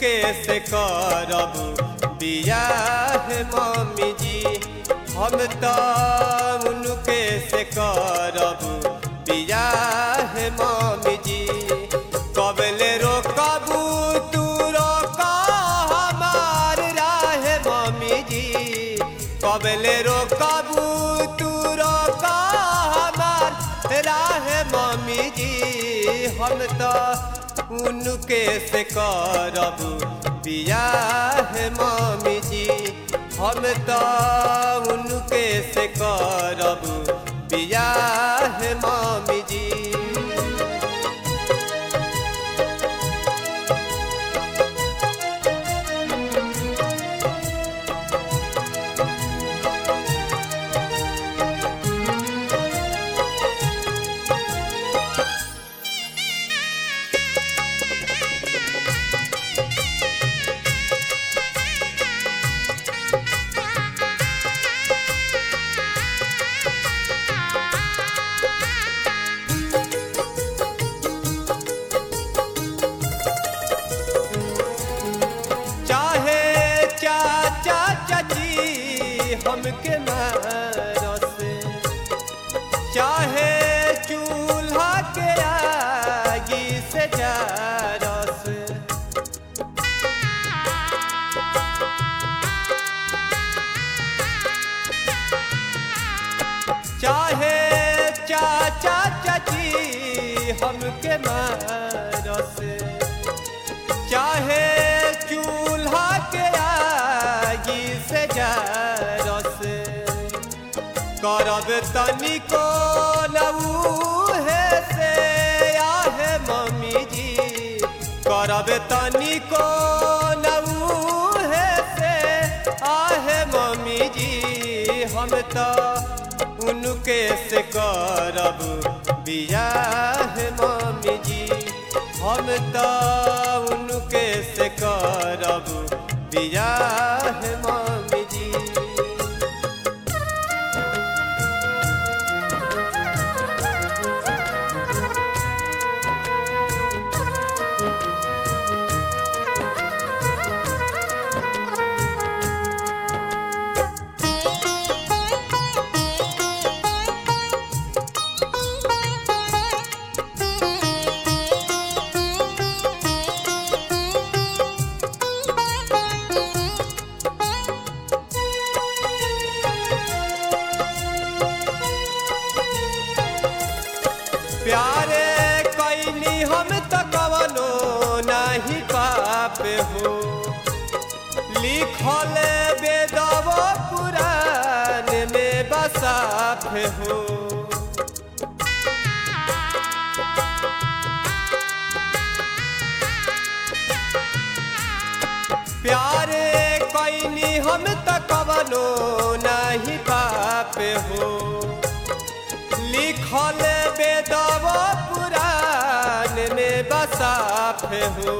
उनके से करब बियाह मम्मी जी हम तो उनके से करब बियाह मम्मी जी कबले रोकबू तू रोका हमार राह मम्मी जी कबले रोकबू तू रोका हमार राह मम्मी जी हम तो उनके से करब बियाह मम्मी जी हम तो उनके से करब बियाह मम्मी जी चाहे चाचा चाची हमके मारस चाहे चूल्हा के आगी से जारस चाहे चाचा चाची हमके मारस चाहे चूल्हा के आगी से जारस करब तनिको नऊहे से आहे मम्मी जी करब तनिको नऊहे से आहे मम्मी जी हम तो उनके से करब बियाह मम्मी जी हम तो उनके से करब बियाह मम्मी जी प्यारे कैनी हम तो कवनो नहीं पाप हो लिखल बेदव पुराण में बसाफ हो प्यारे कैनी हम तो कवनो नहीं पाप हो लिखल बेदव पुराण में बसाफ हो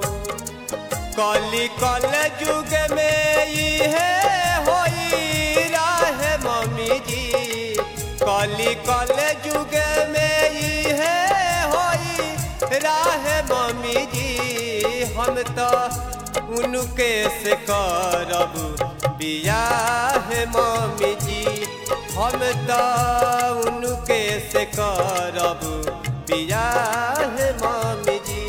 कली कल युग में इहे होई राह मम्मी जी कली कल युग में इहे होई राह मम्मी जी हम तो उनके से करब बियाह मम्मी जी हम तो उनके से करब बियाह मम्मी जी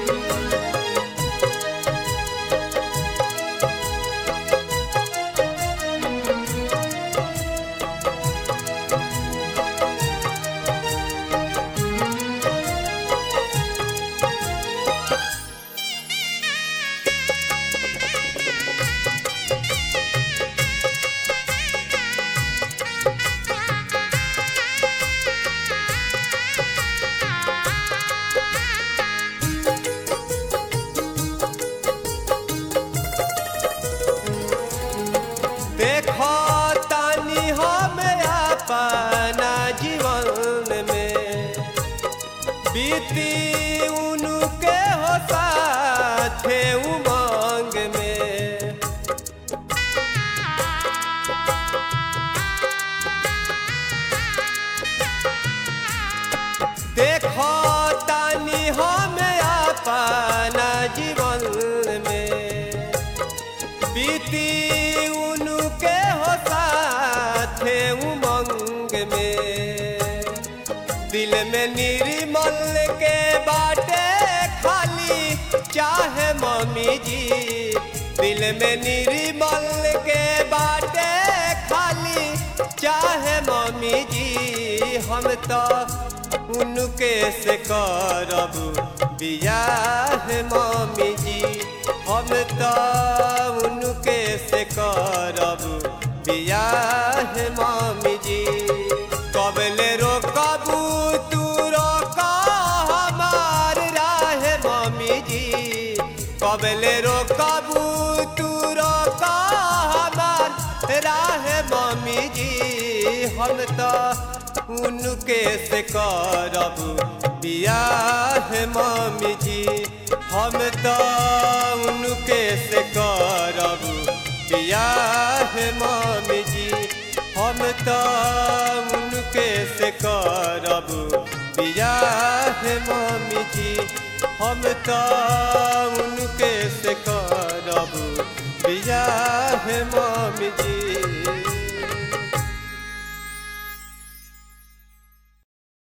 देखो तानी हम अपना जीवन में बीती उनके हो साथे उमंग में देखो तानी हम अपना जीवन में बीती उनके हो साथे उमंग में दिल में निर्मल के बाटे खाली चाहे मम्मी जी दिल में निर्मल के बाटे खाली चाहे मम्मी जी हम तो उनके से करब बियाह मम्मी जी हम तो उनके से करब बियाह मम्मी जी कबले रोकबू तू रोका हमार राह मम्मी जी कबले रोकबू तू रोका हमार राह मम्मी जी हम तो उनके से करब बियाह मम्मी जी हम तो उनके से करब बियाह मम्मी जी हम तो उनके से करब बियाह मम्मी जी हम तो उनके से करब बियाह